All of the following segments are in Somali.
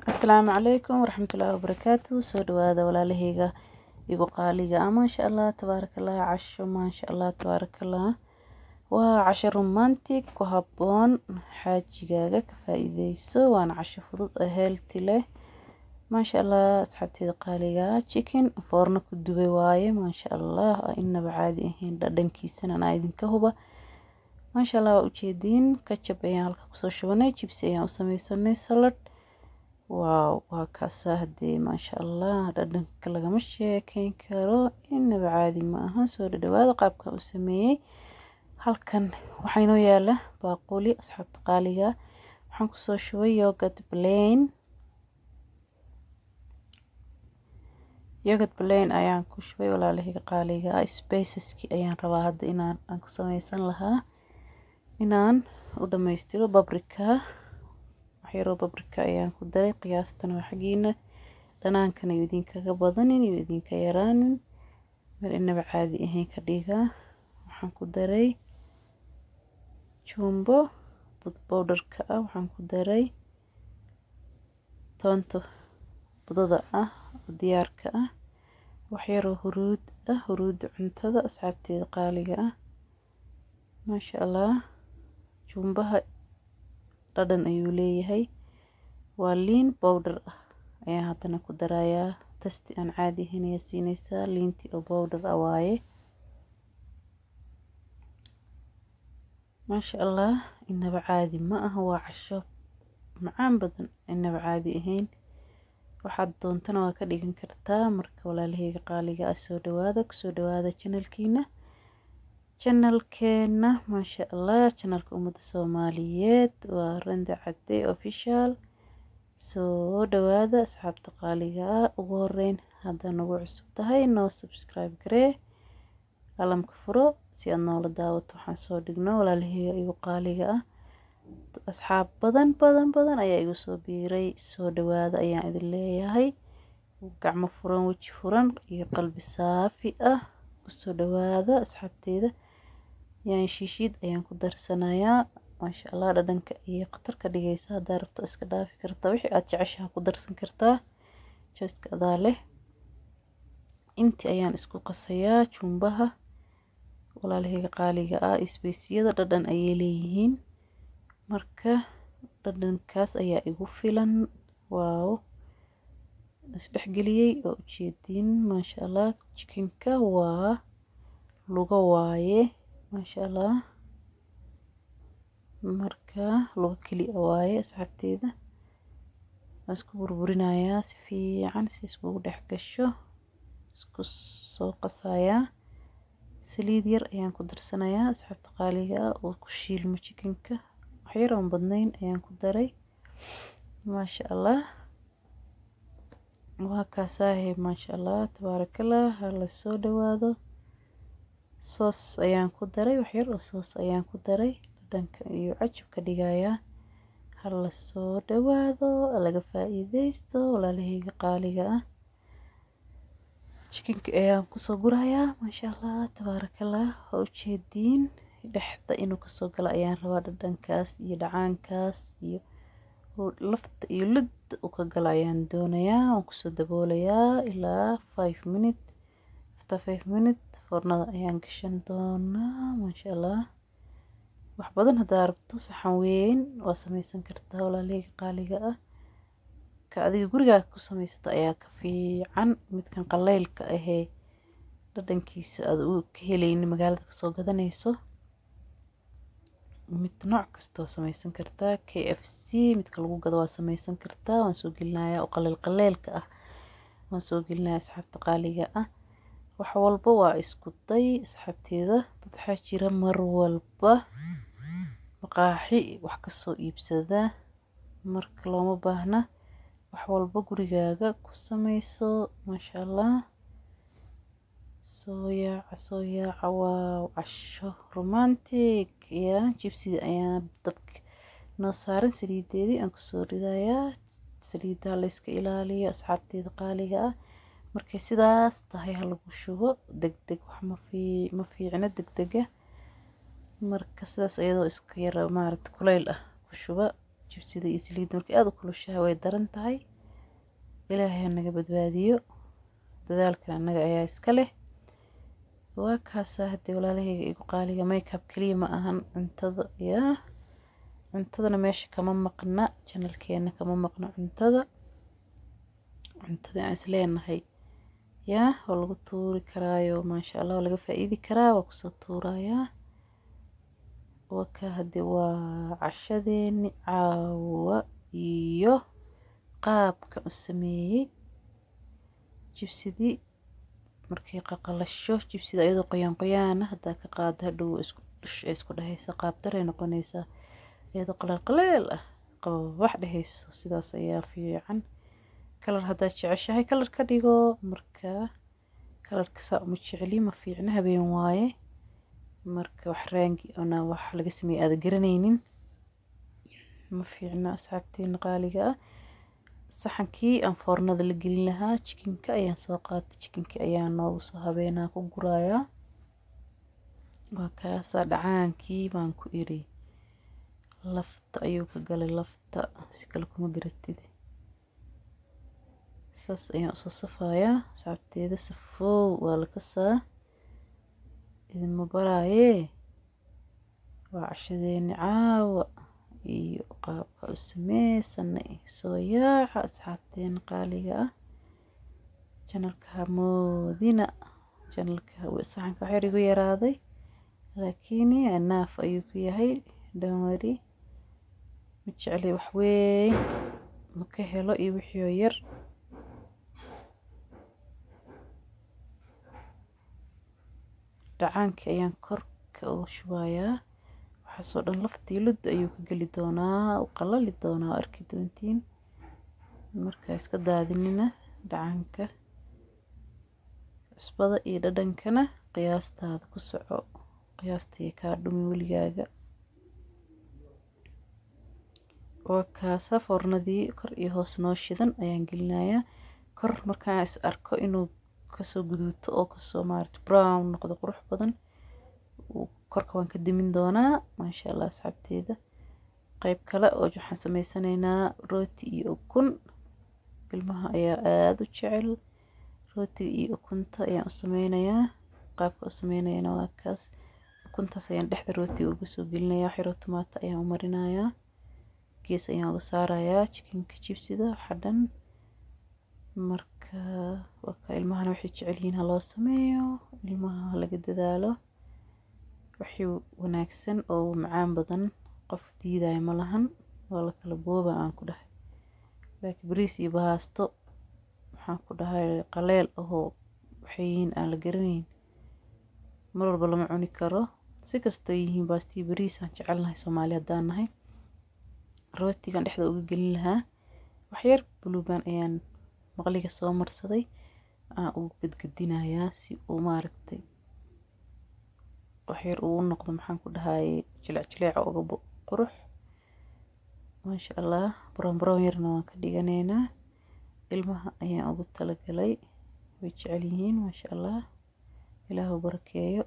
asalaamu calaykum waraxmatullaahi wabarakaatu soo dhawaada walaalahayga igu qaaliga ah maasha allah tabaarakallah casho maasha allah tabaarakallah waa casho romantic ku habboon xaajigaaga ka faa-iideyso waana casho fudud oo healthy leh maasha allah asxaabteeda qaaliga ah chicken foorno ku dubay waaye maasha allah inaba caadi ahayn dhadhankiisana anaa idinka huba maasha allah waa ujeediin kajab ayaan halka kusoo shubanay jibsi ayaan u sameysanay salad waaw waa kaasaa hadee maasha allah dhadhanka lagama sheekeyn karo inaba caadi ma aha soo dhadhawaada qaabkan u sameeyey halkan waxaa inoo yaala baaquli asxaabta qaaliga waxaan kusoo shubay yogurt plain yogurt plain ayaan ku shubay walaalahayga qaaliga ah spaceski ayaan rabaa hadda inaan aan ku sameysan lahaa inaan u dhammaystiro babrika waxyaroo babrika ayaan ku daray qiyaastan waa xaggiina dhanaankana iyo idinkaga badanin iyo idinka yaraanin meel inaba caadi ahayn ka dhigaa waxaan ku daray jumbo bud bowdharka ah waxaan ku daray toonta budada ah oo diyaarka ah waxyaroo huruud ah huruudda cuntada asxaabteeda qaaliga ah maasha allah jumbaha dhadhan ayuu leeyahay waa liin bowdhar ah ayaan haddana ku darayaa tasti aan caadi ahayn ayaa siineysaa liintii oo bowdhar ah waaye maasha allah inaba caadi ma aha waa casho macaan badan inaba caadi ahayn waxaad doontana waa ka dhigan kartaa marka walaalahayga qaaliga ah soo dhawaada kusoo dhawaada janalkiina janalkeena maasha allah janalka ummadda soomaaliyeed waa randa cadde official soo dhawaada asxaabta qaaliga ah ugu horeyn haddaa nagu cusub tahay noo subscribe garee qalamka furo si aad noola daawato waxaan soo dhigno walaalahayga igu qaaliga ah asxaab badan badan badan ayaa igu soo biiray soo dhawaada ayaan idin leeyahay gacmo furan weji furan iyo qalbi saafi ah kusoo dhawaada asxaabteeda yaan shiishiid ayaan ku darsanayaa maasha allah dhadhanka iyo khatar ka dhigaysa haddaa rabto iska dhaafi kartaa wixii aad jeceshaha ku darsan kartaa joyska adaa leh intii ayaan isku qasayaa jumbaha walaalahayga qaaliga ah isbeysiyada dhadhan ayay leeyihiin marka dhadhankaas ayaa igu filan waaw isdhexgeliyey oo ujeediin maasha allah jikinka waa luga waaye maasha allah marka luga keliya waaye asxaabteeda waan isku burburinayaa si fiican si iskugu dhex gasho isku soo qasayaa saliid yar ayaan ku darsanayaa asxaabta qaaliga ah oo ku shiilmo jikinka waxyar oon badnayn ayaan ku daray maasha allah waa kaasaahe maasha allah tabaarakallah hala soo dhawaado soos ayaan ku daray waxyar oo soos ayaan ku daray dhadhanka iyo cajab ka dhigayaa hala soo dhawaado laga faa-iideysto walaalahayga qaaliga ah jikinka ayaan kusoo gurayaa maasha allah tabaarakallah waa ujeediin dhexda inuu kasoo galo ayaan rabaa dhadhankaas iyo dhacaankaas iyo lafta iyo ludda uu ka galo ayaan doonayaa waan kusoo daboolayaa ilaa five minute after five minute foornada ayaan gashan doonaa maasha allah wax badan haddaa rabto saxan weyn waa sameysan kartaa walaalahayga qaaliga ah ka adiga gurigaaga ku sameysata ayaa ka fiican midkan qaleylka ahee dhadhankiisa aada u ka helayni magaalada kasoo gadanayso mid nooc kasta waa sameysan kartaa k f c midka lagu gado waa sameysan kartaa waan soo gelinayaa oo qaleel qaleelka ah waan soo gelinayaa asxaabta qaaliga ah wax walba waa isku day asxaabteeda dad waxaa jira mar walba maqaaxi wax kasoo iibsada marka looma baahna wax walba gurigaaga ku sameyso maasha allah soo yaaca soo yaaca waa casho romantic ya jibsida ayaa dabka noo saaran saliideedii aan kusoo ridayaa saliidaha layska ilaaliyo asxaabteeda qaaliga ah markay sidaas tahay halagu shubo deg deg wax ma fiicno deg dega marka sidaas iyadoo iska yara maaragta kuleyl ah ku shuba jibsida iyo saliidda markay aada u kulushahay way daran tahay ilaahay naga badbaadiyo dadaalkan annaga ayaa iska leh waa kaasaa haddii walaalahayga igu qaaliga makeup keliya ma ahan cuntada yaa cuntadana meesha kama maqna janalkeena kama maqna cuntada cuntada aan isleenahay yaa waa lagu tuuri karaayo maasha allah waa laga faa'iidi karaa waa kusoo tuurayaa waka haddi waa cashadeeni caawa iyo qaabka u sameeyey jibsidii markay qaqalasho jibsida iyadoo qoyaan qoyaana haddaa ka qaada hadhow isku dhush ay isku dhehaysa qaab daray noqonaysaa iyadoo qaleel qaleel ah qababax dhehayso sidaas ayaa fiican kalar haddaad jeceshahay kalar ka dhigo marka kalarka saa uma jecli ma fiicna habeen waaye marka wax raangi ona wax laga sameeyey aada garanaynin ma fiicna asxaabteena qaaliga ah saxankii aan foornada la gelin lahaa jikinka ayaan soo qaatay jikinkii ayaa noogu soo habeenaa ku gurayaa waa kaasaa dhacaankii baan ku iri lafta ayuu ka galay lafta si kale kuma garatid saas ayaan usoo safayaa asxaabteeda safoow waa la kasaa idinma baraayee waa cashadeeni caawa iyo qaabka u sameysana soo yaaca asxaabteena qaaliga ah janalka hamoodina janalka saxanka waxyar igu yaraaday laakiin naaf ayuu ku yahay dhanwari ma jeclay waxweyn ma ka helo iyo wixii oo yar dhacaankii ayaan korka uga shubayaa waxaasoo dhan laftii ludda ayuu ka geli doonaa u qalali doonaa arki doontiin markaa iska daadinina dhacaanka cusbada iyo dhadhankana qiyaastaada ku soco qiyaastaya kaa dhumi weligaaga waa kaasa foornadii kor iyo hoos noo shidan ayaan gelinayaa kor markaan is arko inuu kasoo guduuto oo kasoo maarata brown noqdo qurux badan korka waan ka dimin doonaa maasha allah asxaabteeda qeyb kale oo waxaan sameysanaynaa rooti iyo ukun ilmaha ayaa aada u jecel rootiga iyo ukunta ayaan u sameynayaa qaabka u sameynayana waa kaas ukuntaas ayaan dhexda rootiga uga soo gelinayaa xiro tomaata ayaan u marinayaa gees ayaan uga saarayaa jikinka jibsida xadhan marka waka ilmahana waxay jecel yihiin ha loo sameeyo ilmaha laga dadaalo wixii wanaagsan oo macaan badan qof diidaya ma lahan waa la kala booba aan ku dhahay laakiin bariis iyo baasto waxaan ku dhahay qaleel ahoo waxay yihiin aan la garanayn mar walba lama cuni karo si kastoo yihiin baastii bariis aan jecelnahay soomaali haddaan nahay rootigan dhexda uga gelin lahaa waxyar buluubaan ayaan maqliga soo marsaday aan ugu gadgadinayaa si uu maaragtay waxyar uu u noqdo maxaan ku dhahay jilec jileeca uga qurux maasha allah brown brown yarna waan ka dhiganaynaa ilmaha ayaan ugu talagalay way jecel yihiin maasha allah ilaahu barakeeyo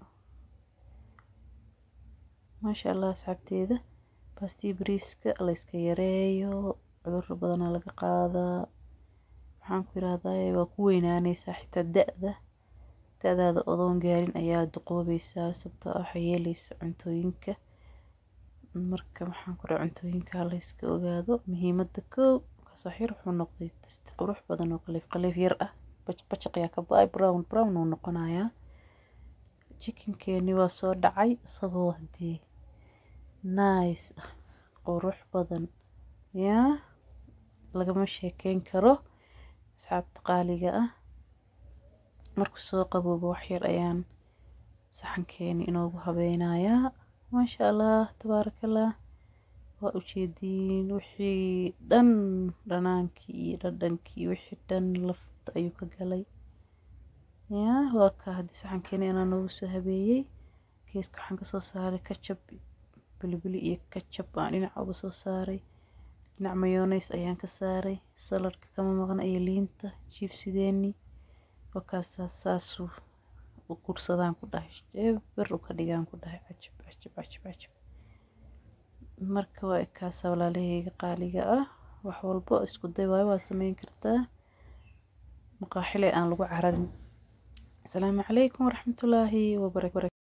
maasha allah asxaabteeda baastii bariiska layska yareeyo cudurro badanaa laga qaadaa waxaan ku yiraahdaa waa ku weynaanaysaa xitaa da-da da-daada odoon gaarin ayaa duqoobaysaa sababtoo ah waxay yeelaysa cuntooyinka marka waxaan ku dhaha cuntooyinka layska ogaado muhiimadda koow kaasoo xir wuxuu noqday tasti qurux badan oo qaliif qaliif yar ah bajaq yaa ka ba-ay brown brown uu noqonayaa jikinkeeni waa soo dhacay isagoo hadii nice ah qurux badan yaa lagama sheekeyn karo asxaabta qaaliga ah markuu soo qaboobo waxyar ayaan saxankeeni inoogu habeynayaa maasha allah tabaarakallah waa ujeediin wixii dhan dhanaankii iyo dhadhankii wixii dhan lafta ayuu ka galay yaa waa ka haddii saxankeeni anaa noogu soo habeeyey geeska waxaan kasoo saaray kajab bilibili iyo kajab aan dhinaca uga soo saaray dhinac mayoneys ayaan ka saaray saladka kama maqna iyo liinta jiibsideeni wakaasaa saasuu u gursadaan ku dhahay eber u ka dhigaan ku dhahay cajab cajab cajab cajab marka waa ekaasa walaalahayga qaaliga ah wax walbo isku day waayo waa sameyn kartaa maqaaxile aan lagu cararin asalaamu calaykum waraxmatullaahi wabarakatu